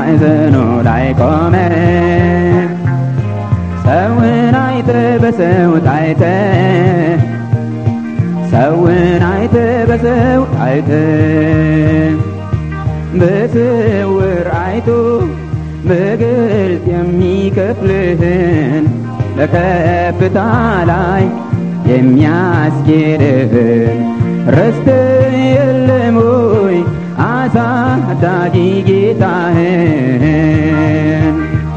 ማዕዘኑ ላይ ቆመ ሰውን አይተ በሰው ታይተ ሰውን አይተ በሰው ታይተ በስውር አይቶ በግልጥ የሚከፍልህን በከፍታ ላይ የሚያስጌድህን ረስተ የለም ወይ አሳዳጊ ጌታህን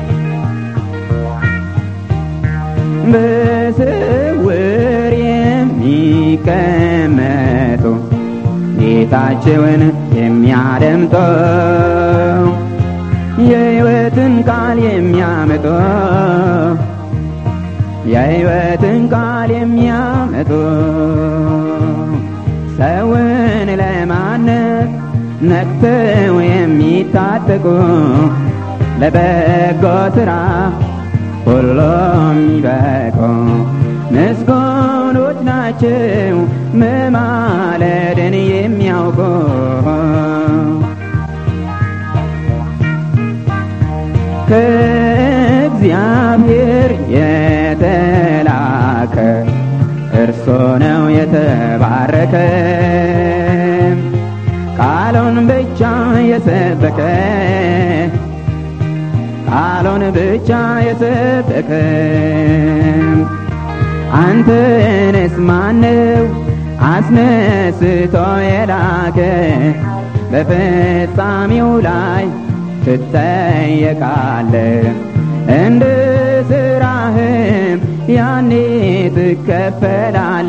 በስውር የሚቀመጡ ጌታቸውን የሚያደምጠው የሕይወትን ቃል የሚያመጡ የሕይወትን ቃል የሚያመጡ ሰውን ለማነጽ ነቅተው የሚታጠቁ ለበጎ ሥራ ሁሉም ይበቁ ምስጉኖች ናቸው መማለድን የሚያውቁ ከእግዚአብሔር የተላከ እርሶ ነው የተባረከ ቃሉን ብቻ የሰበከ ቃሉን ብቻ የሰበከ አንተንስ ማነው አስነስቶ የላከ በፍጻሜው ላይ ትጠየቃለ እንደ ስራህም ያኔ ትከፈላለ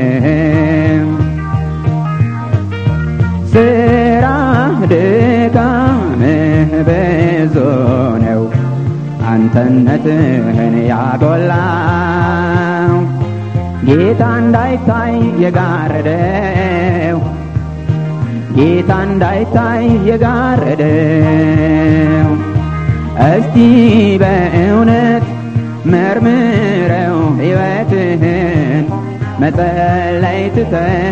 ስራ ድካምህ ብዙ ነው አንተነትህን ያጎላው ጌታ እንዳይታይ የጋረደው ጌታ እንዳይታይ የጋረደው እስቲ በእውነት መርምረው ሕይወትህን መጸለይ ትተህ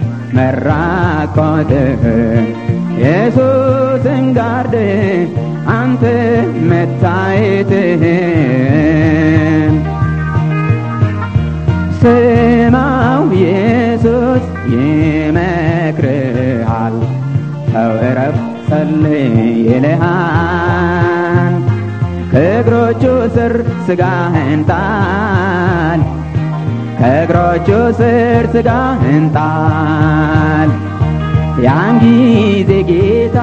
መራቆትህን ኢየሱስን ጋርድህ አንተ መታየትህን ስማው ኢየሱስ ይመክርሃል ተው እረፍ ጸልይ ይልሃል ከእግሮቹ ስር ስጋህን ጣል ከእግሮቹ ስር ስጋህን ጣል ያን ጊዜ ጌታ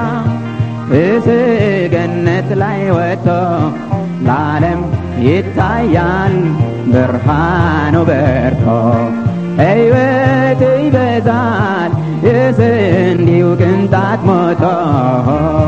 በሰገነት ላይ ወጥቶ ለዓለም ይታያል ብርሃኑ በርቶ ሕይወት ይበዛል የስንዴው ቅንጣት ሞቶ